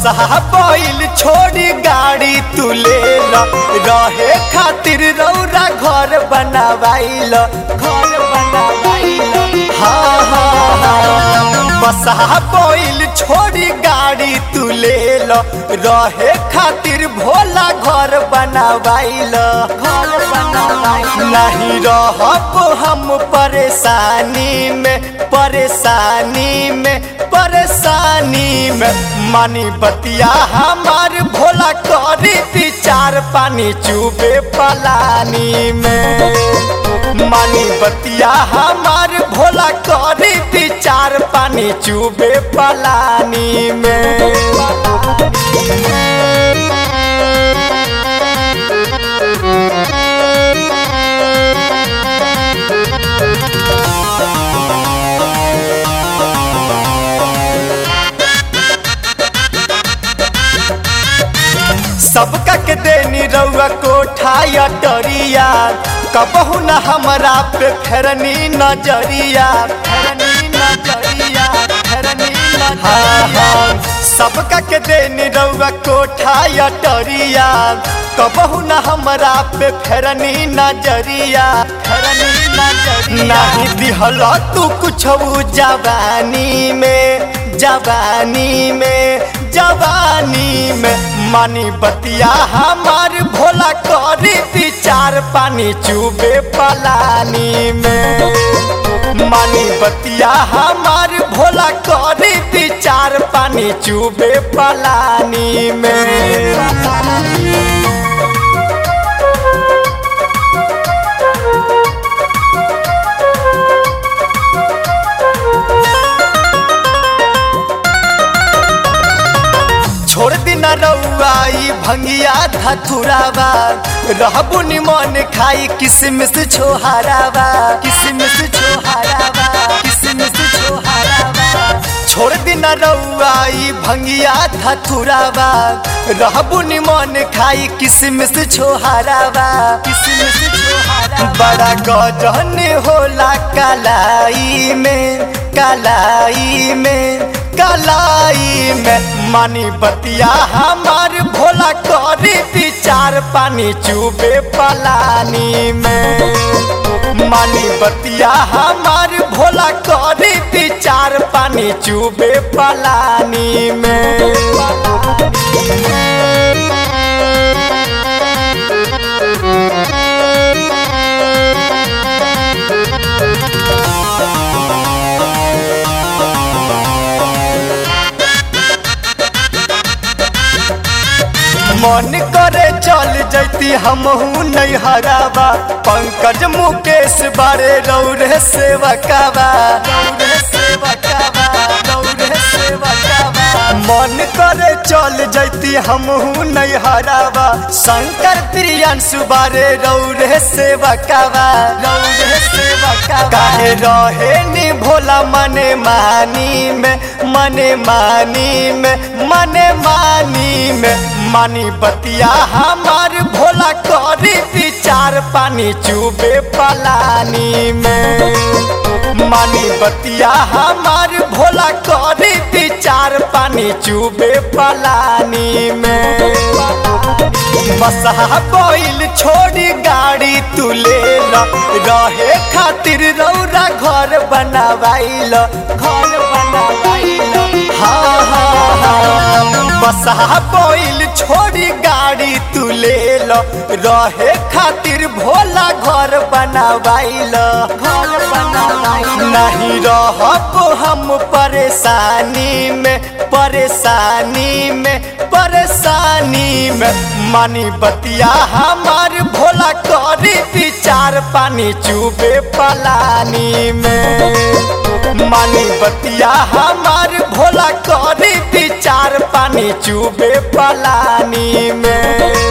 बसहा बैल छोड़ी गाड़ी तू ले ल रहे खातिर रौरा घर बनावाइल घर बनावाइल हाँ हाँ हाँ बसहा बैल छोड़ी गाड़ी तू ले ल रहे खातिर भोला घर बनावाइल घर बनावाइल नहीं रहब हम परेशानी में परेशानी में परेशानी में मानी बतिया हमार भोला करी विचार पानी चुबे पलानी में मानी बतिया हमार भोला करी विचार पानी चुबे पलानी में सबका के देनी रउआ कोठा अटरिया कबहू न हमरा पे फेरनी नजरिया फेरनी नजरिया फेरनी नजरिया सबका के देनी रउआ कोठा अटरिया कबहू न हमरा पे फेरनी नजरिया फेरनी नजरिया नहीं दिहल तू कुछ जवानी में जवानी में जवानी में मानी बतिया हमार भोला करी विचार पानी चुबे पलानी में मानी बतिया हमार भोला करी विचार पानी चुबे पलानी में छोड़ दिना रउआई भंगिया धथुरावा रहबु निमन खाई किसमिस छोहारावा किसमिस छोहारावा किसमिस छोहारावा छोड़ दिना रउआई भंगिया धथुरावा रहबु निमन खाई किसमिस छोहारावा किसमिस छोहारावा बड़ा गजन होला कलाई में कलाई में कलाई में मानी बतिया हमार भोला करी विचार पानी चुबे पलानी में मानी बतिया हमार भोला करी विचार पानी चुबे पलानी में मन करे चल जैती हमहू नहीं हरावा पंकज मुकेश बारे रौरे सेवकावा रौरे सेवकावा रौरे सेवकावा मन करे चल जैती हमहू नहीं हरावा शंकर प्रियंशु बारे रौरे सेवकावा रौरे सेवकावा काहे रहे नी भोला मने मानी में मने मानी में मने मानी में मानी बतिया हमार भोला करी विचार पानी चुबे पलानी में मानी बतिया हमार भोला करी विचार पानी चुबे पलानी में बसहा बैल छोड़ी गाड़ी तू ले ल रहे खातिर रौरा घर बनावाइल घर बनावाइल हाँ हाँ हाँ बसहा बैल छोड़ी गाड़ी तू ले ल रहे खातिर भोला घर बनावाइल घर बनावाइल नहीं रहब हम परेशानी में परेशानी में परेशानी में मानी बतिया हमार भोला करी विचार पानी चुबे पलानी में मानी बतिया हमार भोला करी विचार पानी चुबे पलानी में